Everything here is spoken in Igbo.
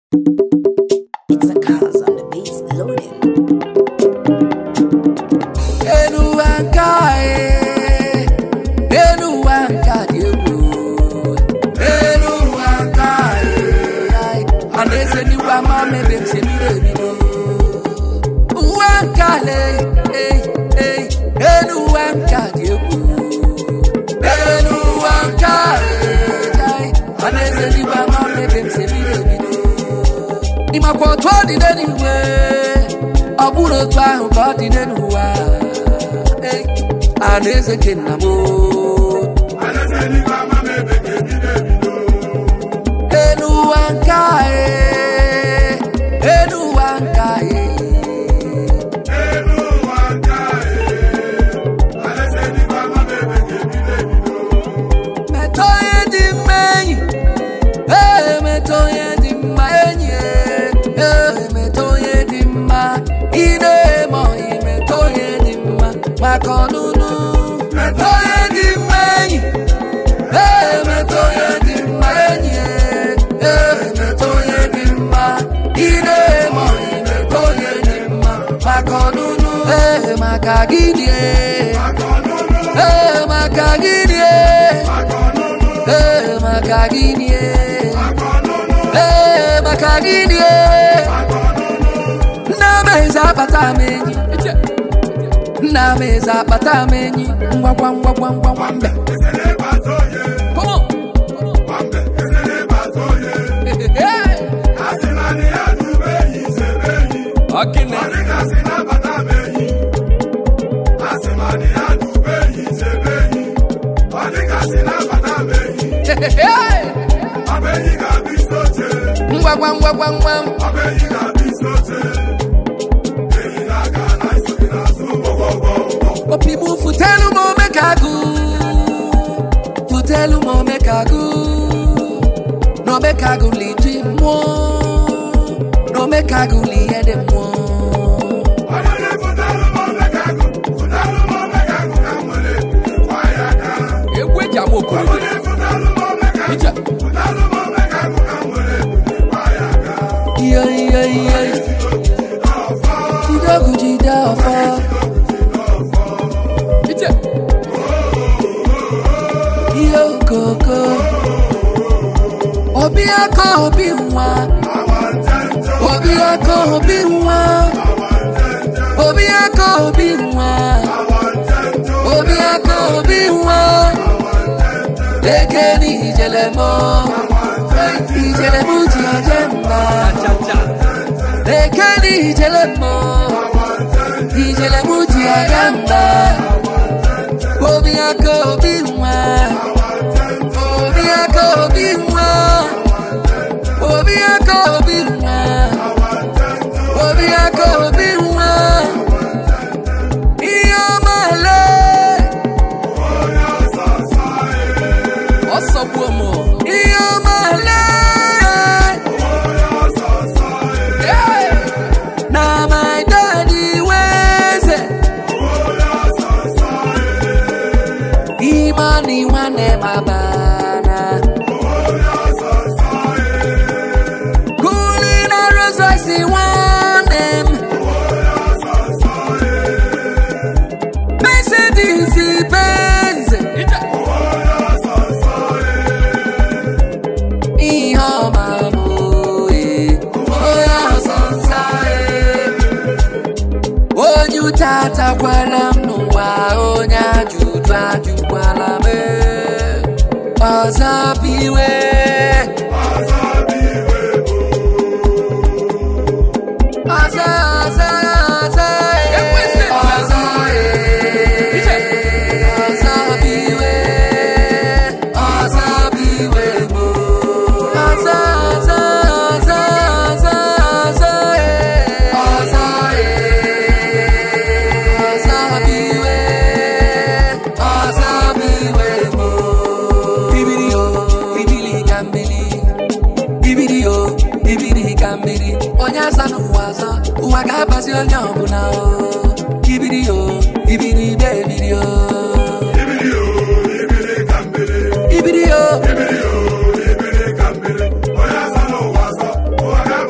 It's a cause on the beats loaded. elu ụwa nke anyị elu ụwa nke a dị egwu elu ụwa nke anyị a na-ese n'igwe ama mebe m si ebido ebido ụwa nke ale ei ei elu ụwa nke a dị egwu elu ụwa nke anyị a na-ese n'igwe ama mebe m si ebido ebido ịmakwa otu ọ dị n'eluigwe ọ bụrụ otu ahụ ka ọ dị n'elu ụwa Ei, a na-eze nke nna m elu ụwa nke anyị elu ụwa nke anyị metụ onye dị mma enyi ee metụ onye dị mma enyi ee metụ onye dị mma ị na-eme ọyị metụ onye dị mma maka ọnụnụ metụ onye dị mma enyi ee metụ onye dị mma enyi ee metụ onye dị mma ị na-eme ọyị metụ onye dị mma maka ọnụnụ ee maka gịnị ee ee maka gịnị ee ee maka gịnị ee ee maka gịnị ee nna m eze akpata m enyi nna m eze akpata m enyi ngwa ngwa ngwa ngwa ngwa ngwa mbe Come on. Hey. Ọkịne. Hey. ngwa ngwa ngwa ngwa ngwa opi m futelu m omekagụ futelu m omekagụ n'omekagụ liji mmụọ n'omekagụ lihe dị mmụọ egwu eji ama okorobịa ija iyo iyo iyo jide ọgụ jide ọfọ ije ihe okoko obi aka obi nwa obi aka obi nwa obi aka obi nwa obi aka obi nwa eke n'ijele mo ijele mu ji aje mma eke n'ijele mo ijele mu ji aje mma obi aka obi nwa obi aka obi nwa obi aka obi nwa obi aka obi nwa ihe ọma le ọsọgbuo m ihe ọma le na my daddy weze imani nwanne mabana kuli na rosoisi nwanne m Mercedes Benz ihe ọma bụ ee, onye ọzọ nsa ee. onye ụta atakwala m n'ụwa onye ajụjụ ajụkwala m ee. ọzọ biwe ọzọ ọzọ ọzọ ee. ọzọ ee. ọzọ biwe ọzọ biwe mo ọzọ ọzọ ọzọ ọzọ ọzọ ee. ọzọ ee. ọzọ biwe ọzọ biwe mo bibiri o bibili ka mmiri bibiri o bibiri ka mmiri onye asa n'ụwa azọ ụwa ga-abazi onye ọbụla o bibiri o bibiri bebiri o ibiri o